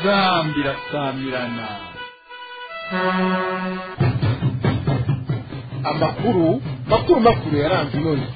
inzambi irasamirana amakuru makuru makuru yaranze inoni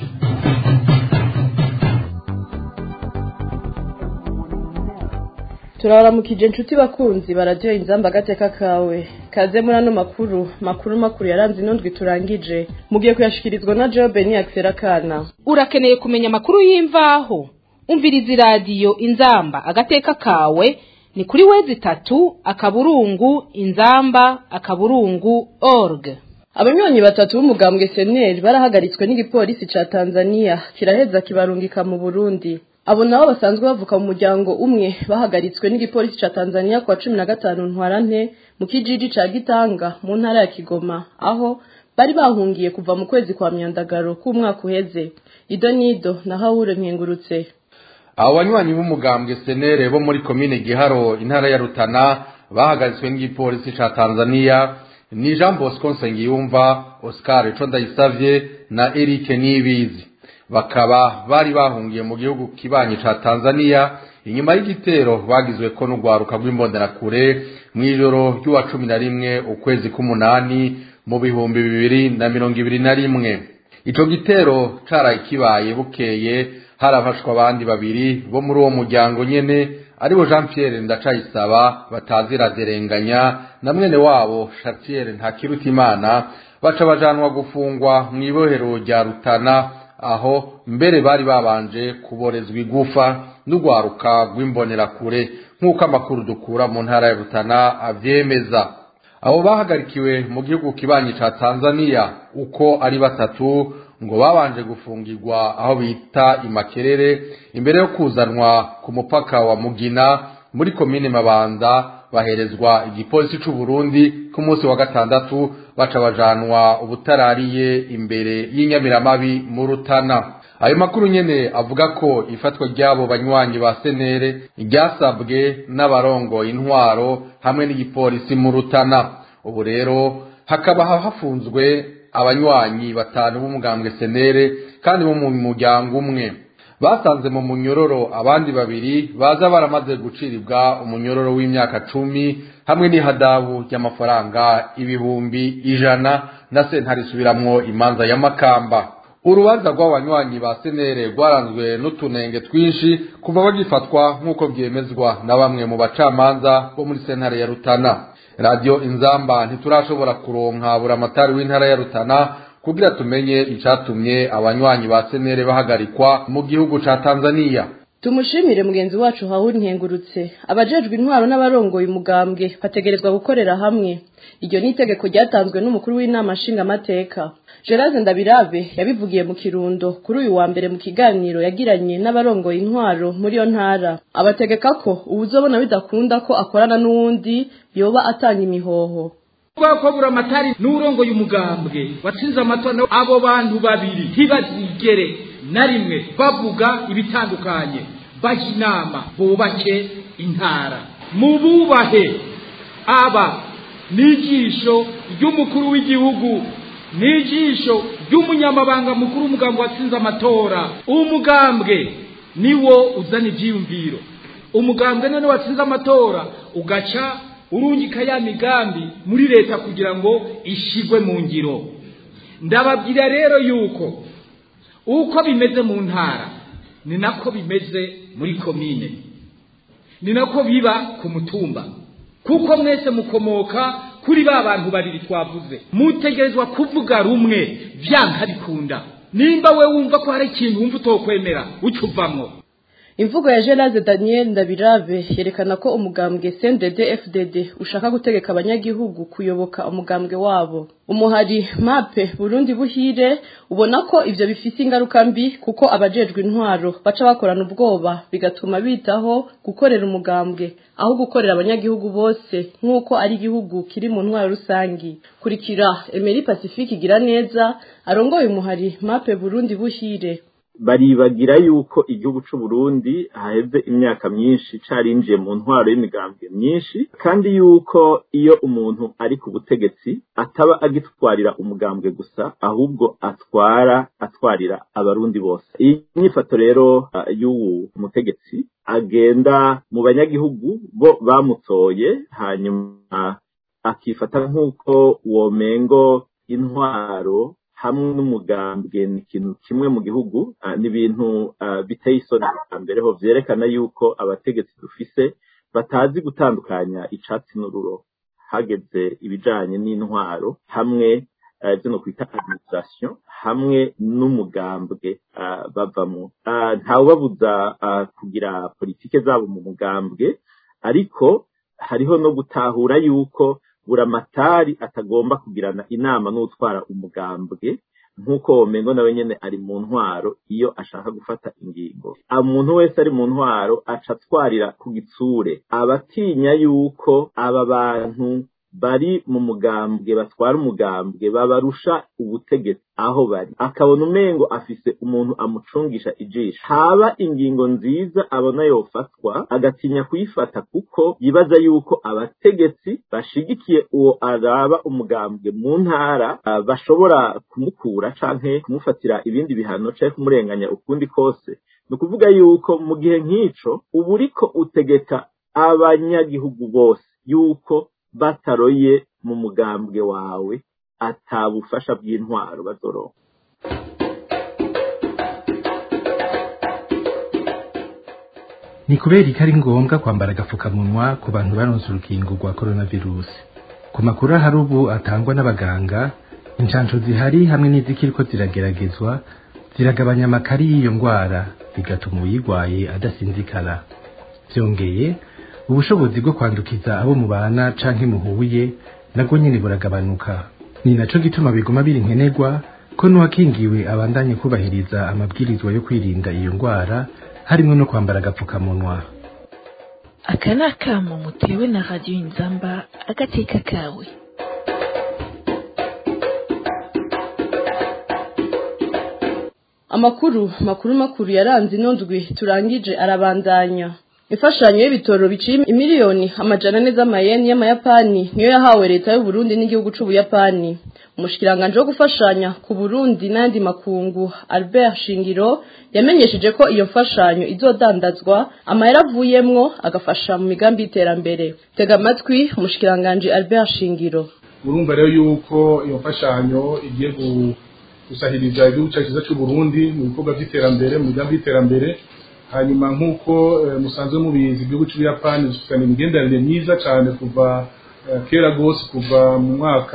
turabaramukije inshuti bakunzi bararyoha inzamba agateka kawe kaze muri ano makuru makuru makuru yaranze inondwi turangije mugiye kuyashikirizwa na jobe ni akisera kana urakeneye kumenya amakuru y'imvaho umviriza iradiyo inzamba agateka kawe ni kuri wezi itatu akaburungu inzamba akaburungu org abanywanyi batatu b'umugambwe seneri barahagaritswe n'igipolisi ca tanzania kiraheza kibarungika mu burundi abo nabo basanzwe bavuka mu muryango umwe bahagaritswe n'igipolisi ca tanzania kuwa cumi na gatanu ntwarante mu kijiji ca gitanga mu ntara ya kigoma aho bari bahungiye kuva mu kwezi kwa myandagaro k'umwaka uheze ido nido na hawure nkengurutse abo banywanyi b'umugambwe senere bo muri komine giharo intara ya rutana bahagaritswe n'igipolisi ca tanzania ni jean bosco nsengiyumva oscar ico ndayisavye na eric nibizi bakaba bari bahungiye mu gihugu kibanyi ca tanzania inyuma y'igitero bagizweko n'urwaruka rw'imbonerakure mw'ijoro ry'uwa cumi na rimwe ukwezi k'umunani mu bihumbi bibiri na mirongo ibiri na rimwe ico gitero caraye kibaye bukeye harafashwa abandi babiri bo muri uwo muryango nyene aribo jean pierre ndacayisaba bataziraderenganya na mwene wabo chartier ntakirutimana baca bajanwa gufungwa mw'ibohero rya rutana aho mbere bari babanje kuborezwa igufa n'urwaruka rw'imbonerakure nk'uko amakuru dukura mu ntara ya rutana avyemeza abo bahagarikiwe mu gihugu kibanyi ca tanzania uko ari batatu ngo babanje gufungirwa aho bita imakerere imbere yo kuzanwa ku mupaka wa mugina muri komine mabanda baherezwa igipolisi c'u Burundi ku munsi wa gatandatu baca bajanwa ubutarariye imbere y'inyamiramabi mu rutana ayo makuru nyene avuga ko ifatwa ry'abo banywanyi ba senere ryasabwe n'abarongoye intwaro hamwe n'igipolisi mu rutana ubu rero hakaba hafunzwe abanywanyi batanu b'umugambwe senere kandi bo mu muryango umwe basanze mu munyororo abandi babiri baza baramaze guciribwa umunyororo w'imyaka cumi hamwe n'ihadabu ry'amafaranga ibihumbi ijana na sentare isubiramwo imanza ya makamba urubanza rw'abanywanyi ba senere rwaranzwe n'utunenge twinshi kuva bagifatwa nk'uko byemezwa na bamwe mu bacamanza bo muri sentare ya rutana radiyo inzamba ntiturashobora kuronka buramatari w'intara ya rutana kugira tumenye icatumye abanywanyi ba senere bahagarikwa mu gihugu ca tanzania tumushimire mugenzi wacu hahuri nkengurutse abajejwe intwaro n'abarongoye umugambwe bategerezwa gukorera hamwe iryo ni itegeko ryatanzwe n'umukuru w'inama nshingamateka gerard ndabirabe yabivugiye mu kirundo kuri uyu wa mbere mu kiganiro yagiranye n'abarongoye intwaro muri iyo ntara abategeka ko uwuzobona bidakunda ko akorana n'uwundi yoba atanga imihoho ko buramatari n'urongoye umugambwe watsinze amatora abo bantu babiri ntibazigere na rimwe bavuga ibitandukanye bajya inama bubake intara mububahe aba n'ijisho ry'umukuru w'igihugu n'ijisho ry'umunyamabanga mukuru w'umugambwe watsinze amatora umugambwe niwo uzana ibyiyumviro umugambwe none watsinze amatora ugaca urungika ya migambi muri leta kugira ngo ishigwe mu ngiro ndababwira rero yuko uko bimeze mu ntara ni nako bimeze muri komine ni nako biba ku mutumba kuko mwese mukomoka kuri ba bantu babiri twavuze mutegerezwa kuvuga rumwe byanga bikunda nimba we wumva ko hari ikintu wumva utokwemera uca uvamwo imvugo ya gerard daniel ndabirabe yerekana ko umugambwe cndd fdd ushaka gutegeka abanyagihugu kuyoboka umugambwe wabo umuhari mape burundi buhire ubona ko ivyo bifise ingaruka mbi kuko abajejwe intwaro baca bakorana ubwoba bigatuma bitaho gukorera umugambwe aho gukorera abanyagihugu bose nk'uko ari igihugu kiri mu ntwaro rusangi kurikira emeri pacifique igira neza arongoye umuhari mape burundi buhire baribagira yuko igihugu c'u Burundi haheze imyaka myinshi carinjiye mu ntwaro y'imigambwe myinshi kandi yuko iyo umuntu ari ku butegetsi ataba agitwarira umugambwe gusa ahubwo atwara atwarira abarundi bose iyi nyifato rero uh, y'uwu mutegetsi agenda mu banyagihugu bo bamutoye hanyuma akifata nk'uko womengo intwaro hamwe n'umugambwe ni ikintu kimwe mu gihugu ni ibintu biteye isoni mbere ho byerekana yuko abategetsi dufise batazi gutandukanya icatsi n'ururo hageze ibijanye n'intwaro hamwe zino kwita administration hamwe n'umugambwe bavamo ntawubabuza kugira politike zabo mu mugambwe ariko hariho no gutahura yuko buramatari atagomba kugirana inama n'utwara umugambwe nk'uko womengo nawe nyene ari mu ntwaro iyo ashaka gufata ingingo umuntu wese ari mu ntwaro aca atwarira ku gitsure abatinya yuko aba bantu bari mu mugambwe batwara umugambwe babarusha ubutegetsi aho bari akabona umengo afise umuntu amucungisha ijisho haba ingingo nziza abona yofatwa agatinya kuyifata kuko yibaza yuko abategetsi bashigikiye uwo araba umugambwe mu ntara uh, bashobora kumukura canke kumufatira ibindi bihano canke kumurenganya ukundi kose ni ukuvuga yuko mu gihe nk'ico uba uriko utegeka abanyagihugu bose yuko bataroye mu mugambwe wawe atabufasha bw'intwaro bazoronka ni kubera ko ari ngombwa kwambara agapfukamunwa ku bantu baronse urukingo rwa coronavirus ku makuru ahari ubu atangwa n'abaganga inshansho zihari hamwe n'izikiriko zirageragezwa ziragabanya amakari y'iyo ndwara bigatuma uyirwaye adasinzikara byongeye ubushobozi bwo kwandukiza abo mubana canke muhuye nabwo nyene buragabanuka ni naco gituma biguma biri nkenerwa ko n'uwakingiwe abandanye kubahiriza amabwirizwa yo kwirinda iyo ndwara harimwo no kwambara agapfukamunwa aka ni akamo mutewe na radiyo inzamba agateka kawe amakuru makuru makuru yaranze ino ndwi turangije arabandanya imfashanyo y'ibitoro biciye imiliyoni amajana ane z'amayeni y'amayapani niyo yahawe leta y'u Burundi n'igihugu c'ubuyapani umushikiranganje wo gufashanya ku Burundi n'andi makungu Albert Shingiro yamenyesheje ko iyo mfashanyo izodandazwa amahera avuyemwo agafasha mu migambi y'iterambere tega amatwi umushikiranganje Albert Shingiro urumva rero yuko iyo mfashanyo igiye gusahiriza igihugu cyacu cy'u Burundi mu bikorwa by'iterambere mu migambi y'iterambere hanyuma nk'uko musanzwe mubizi igihugu cy'ubuyapani gifitanye imigenderanire myiza cyane kuva kera rwose kuva mu mwaka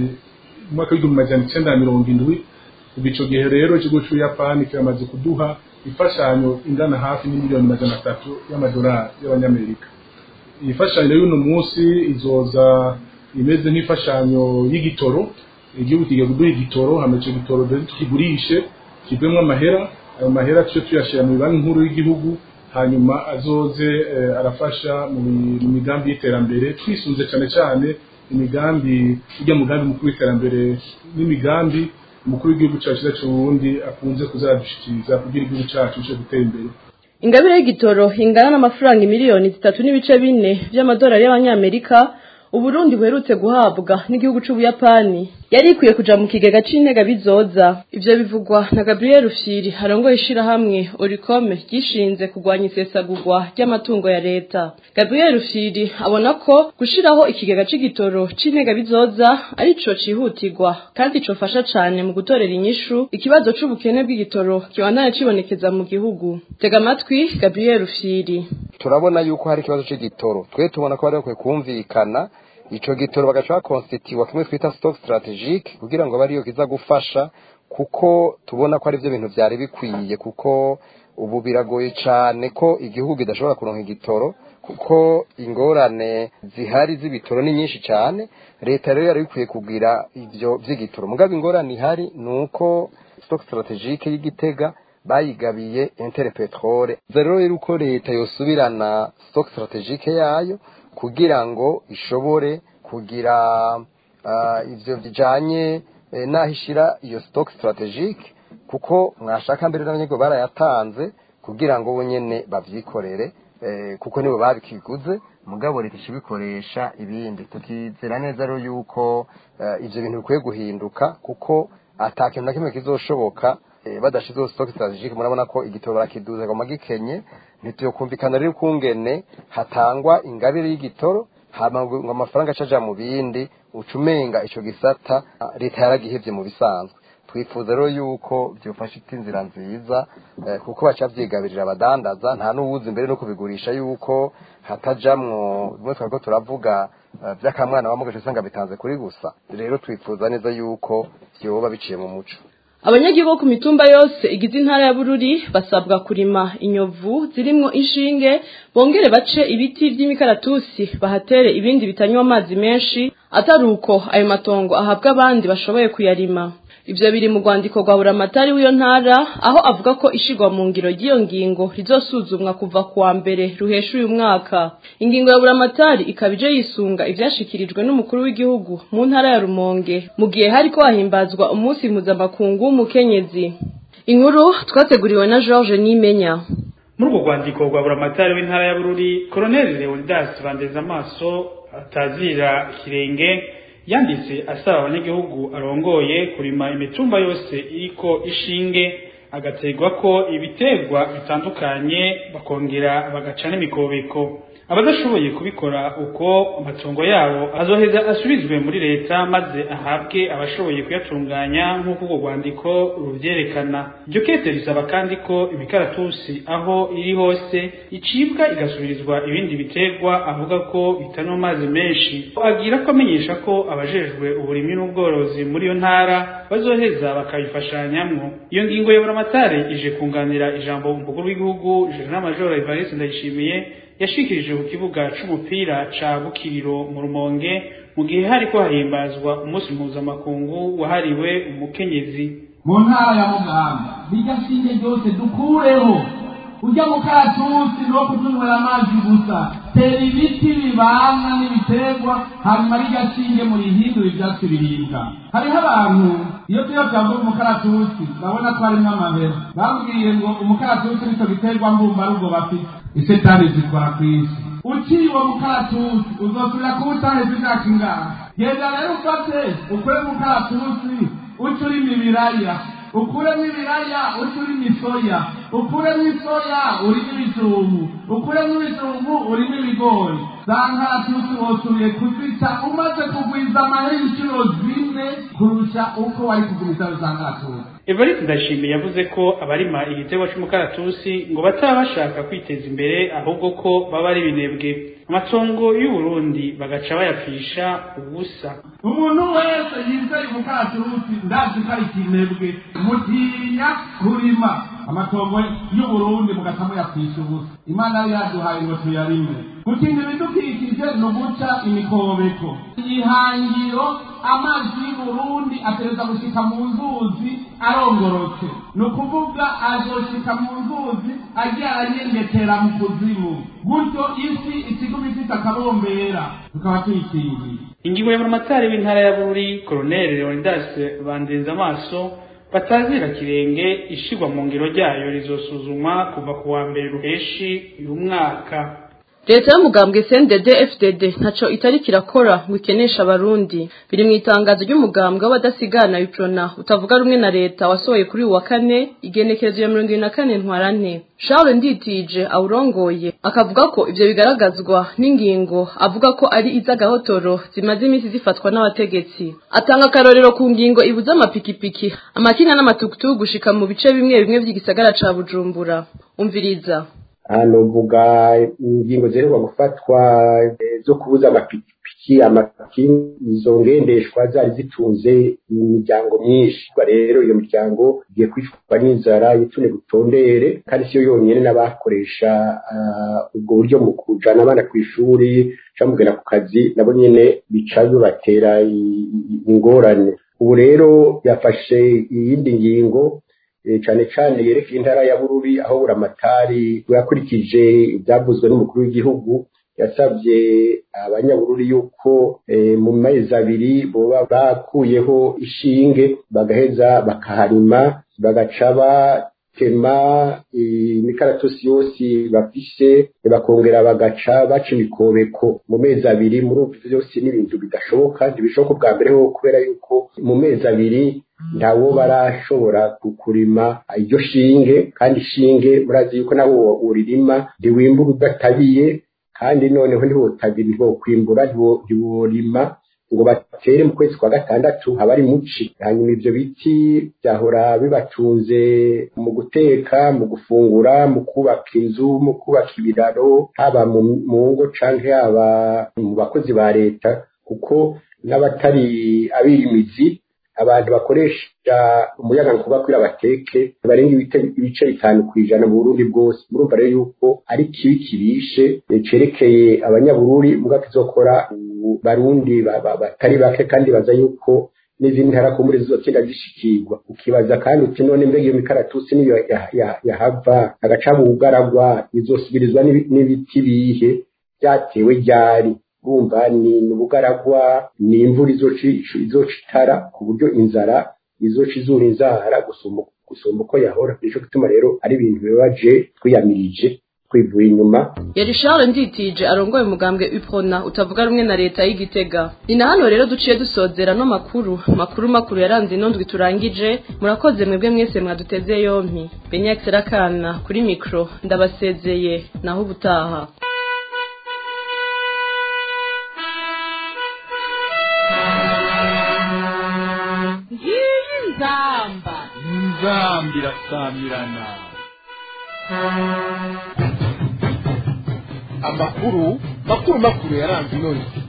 mwaka w'igihumbi magana icyenda na mirongo indwi kuva icyo gihe rero ikigo cy'ubuyapani kiramaze kuduha imfashanyo ingana hafi n'imiliyoni magana atatu y'amadolari y'abanyamerika iyi mfashanyo y'uno munsi izoza imeze nk'imfashanyo y'igitoro igihugu kigiye kuduha igitoro hama icyo gitoro tukigurishe kivemo amahera ayo mahera tuce tuyashyira mu banki nkuru y'igihugu hanyuma azoze arafasha mu migambi y'iterambere twisunze cyane cyane imigambi ijya mugambi mukuru w'iterambere n'imigambi umukuru w'igihugu cyacu cyacu Burundi akunze kuzadushikiriza kugira igihugu cyacu cyo gutera imbere ingabire y'igitoro ingana n'amafaranga miliyoni zitatu n'ibice bine by'amadolari y'abanyamerika uburundi buherutse guhabwa n'igihugu c'ubuyapani yari ikwiye kuja mu kigega c'intega bizoza ivyo bivugwa na gabriel rufyiri arongoye ishirahamwe orikome ryishinze kurwanya isesagurwa ry'amatungo ya leta gabriel rufyiri abona ko gushiraho ikigega c'igitoro c'intega bizoza arico cihutirwa kandi cofasha cane mu gutorera inyishu ikibazo c'ubukene bw'igitoro kibandanya cibonekeza mu gihugu tega amatwi gabriel rufyiri turabona yuko hari ikibazo c'igitoro twe tubona ko bari bakwiye kumvikana ico gitoro bagaca bakonsitiwa kimwe twita stock strategique kugira ngo bariyo kiza gufasha kuko tubona ko ari byo bintu byari bikwiye kuko ubu biragoye cyane ko igihugu kidashobora kuronka igitoro kuko ingorane zihari z'ibitoro ni nyinshi cyane leta rero yari ikwiye kugira ibyo by'igitoro mugabo ingorane ihari ni uko stock strategique y'igitega bayigabiye intere petrole rero rero uko leta yosubirana stock strategique yayo kugira ngo ishobore kugira ivyo bijanye n'aho ishira iyo stock strategique kuko mwashaka mbere n'abanyagihugu barayatanze kugira ngo bo nyene bavyikorere eh, kuko nibo babikiguze mugabo leta ishibikoresha ibindi tukizera neza rero yuko eh, ivyo bintu bikwiye guhinduka kuko ata kintu na kimwe kizoshoboka eh, badashizeho stock strategique murabona ko igitoro barakiduza ngo magikenye ntituyokumvikana rero ukungene hatangwa ingabire y'igitoro hama ngo amafaranga acaja mu bindi ucumenga ico gisata ah, leta yaragihevye mu bisanzwe twifuza rero yuko byofasha iti inzira nziza eh, kuko baca vyigabirira abadandaza nta n'uwuzi imbere no kubigurisha yuko hatajamwo bimwe twariko turavuga eh, vy'akamwana wamugaje usanga bitanze kuri gusa rero twifuza neza yuko vyoba biciye mu muco abanyagihugu ku mitumba yose igize intara ya bururi basabwa kurima inyovu zirimwo inshinge bongere bace ibiti by'imikaratusi bahatere ibindi bitanywa amazi menshi atari uko ayo matongo ahabwa abandi bashoboye kuyarima ivyo biri mu rwandiko rwa buramatari w'iyo ntara aho avuga ko ishigwa mu ngiro ry'iyo ngingo rizosuzumwa kuva kuwa mbere ruhesha uyu mwaka ingingo ya buramatari ikaba ije yisunga ivyashikirijwe n'umukuru w'igihugu mu ntara ya rumonge mu gihe hariko hahimbazwa umunsi mpuzamakungu w'umukenyezi inkuru twateguriwe na george nimenya muri urwo rwandiko rwa buramatari w'intara ya bururi koroneli leonidas bandeza amaso atazira ikirenge yanditse asaba abanyagihugu arongoye kurima imitumba yose iriko ishinge agategwa ko ibiterwa bitandukanye bakongera bagaca n'imikobeko abadashoboye kubikora uko amatongo yabo azoheza asubizwe muri leta maze ahabwe abashoboye kuyatunganya nk'uko urwo rwandiko rubyerekana iryo kete risaba kandi ko imikaratusi aho iri hose icibwa igasubirizwa ibindi biterwa avuga ko bitanywa amazi menshi agira ko amenyesha ko abajejwe uburimyi n'ubworozi muri iyo ntara bazoheza bakabifashanyamwo iyo ngingo ya buramatare ije kunganira ijambo umukuru w'igihugu jenerali majoro evariste ndayishimiye yashikirije ku kibuga c'umupira ca Bukiriro mu Rumonge mu gihe hariko hahimbazwa umunsi mpuzamakungu wahariwe umukenyezi mu ntara ya mugamba bijya shinge ryose dukureho ujya mu karatusi no kutunywera amazi gusa tera ibiti bibana n'ibiterwa hanyuma rijya shinge murihindura ivyatsi biribwa hariho abantu iyo tuyo byavuga umukaratusi babona ko harimwo amabera bambwiye ngo umukaratusi nico giterwa mbumbarugo bafite isetani zikora ku isi uciye uwo mukaratusi uzosubira kuba utaheze imyaka ingana genda rero ufate ukure mukaratusi uca urimo ibiraya ukuremo ibiraya uca urimo isoya ukuremo isoya urimo ibijumbu ukuremo ibijumbu urimo ibigori za nkaratusi wosubiye kuzita umaze kugwiza amahera inshuro zine kurusha uko wari kugumiza za nkaratusi Evariste Ndashimiye yavuze ko abarima igiterwa c'umukaratusi ngo bataba bashaka kwiteza imbere ahubwo ko baba ari binebwe amatongo y'u Burundi bagaca bayapfisha ubusa umuntu wese yizeye umukaratusi ndazi ko ari kinebwe mutinya kurima amatongo y'u Burundi mugaca muyapfisha ubusa imana yari yaduhaye ngo tuyarime gutinda ibidukikije ni uguca imikobeko ihangiro amazi y'u Burundi atereza gushika mu nzuzi arongorotse ni ukuvuga azoshika mu nzuzi agiye aranyengetera mu kuzimu gutyo isi ikiguma ifite akabombera tukaba tuyikingiye ingingo ya buramatari w'intara ya Bururi Colonel Leonidas Bandenza amaso batazira kirenge ishigwa mu ngiro ryayo rizosuzumwa kuva ku wa mbere ruheshi uyu mwaka leta y'umugambwe CNDD FDD ntaco itari kirakora ngo ikenesha abarundi biri mu itangazo ry'umugambwe w'abadasigana iprona utavuga rumwe na leta wasohoye kuri uwa kane igenekerezo ya mirongo ibiri na kane ntwarante Charles Nditije awurongoye akavuga ko ivyo bigaragazwa n'ingingo avuga ko ari iz'agahotoro zimaze iminsi zifatwa n'abategetsi atanga akarorero ku ngingo ibuza amapikipiki amakinga n'amatukutuku gushika mu bice bimwe bimwe vy'igisagara ca Bujumbura umviriza hano mvuga ingingo ziheruka gufatwa zo kubuza amapikipiki amakinga izo ngendeshwa zari zitunze imiryango myinshi rero iyo miryango igiye kwicwa n'inzara yitune gutondere kandi siyo yonyine n'abakoresha ubwo buryo mu kujana abana ku ishuri cyangwa kugera ku kazi nabo nyine bica bibatera ingorane ubu rero yafashe iyindi ngingo cyane cyane yerekeye intara ya bururi aho buramatari yakurikije ibyavuzwe n'umukuru w'igihugu yasabye abanyabururi yuko mu mezi abiri boba bakuyeho ishinge bagaheza bakaharima bagaca batema imikaratusi yose bafise bakongera bagaca baca imikobeko mu mezi abiri muri ubu byose n'ibintu bidashoboka ntibishoboka ubwa mbere ho kubera yuko mu mezi abiri ntawo barashobora kurima iryo shinge kandi shinge murazi yuko nawo uririma ntiwimbura udatabiye kandi noneho ntiwotabira ntiwokwimbura ntiworima ngo batere mu kwezi kwa gatandatu haba ari muci hanyuma ibyo biti byahora bibatunze mu guteka mu gufungura mu kubaka inzu mu kubaka ibiraro haba mu ngo canke haba mu bakozi ba leta kuko n'abatari abirimizi abantu bakoresha umuyaga nkuba kugira bateke barenga ibice bitanu ku ijana mu burundi bwose murumva rero yuko ari kibi kibishe cerekeye abanyabururi mbwa kizokora barundi batari bake kandi baza yuko n'izindi ntara ko muri zizokenda zishikirwa ukibaza kandi uti none mbega iyo mikaratusi niyo yahava agaca mu bugaragwa izosubirizwa n'ibiti bihe byatewe ryari bumva ni ubugaragwa ni imvura izoca itara ku buryo inzara izoca izura inzara gusumba uko yahora nicyo gituma rero ari ibintu bibabaje twiyamirije twivuye inyuma yari Charles nditije arongoye umugambwe uprona utavuga rumwe na leta y'igitega ni na hano rero duciye dusozera no makuru makuru makuru yaranze inondwi turangije murakoze mwebwe mwese mwaduteze yompi benyax rakana kuri mikro ndabasezeye naho ubutaha nzamba nzamba irasamirana amakuru makuru makuru yaranze inondwi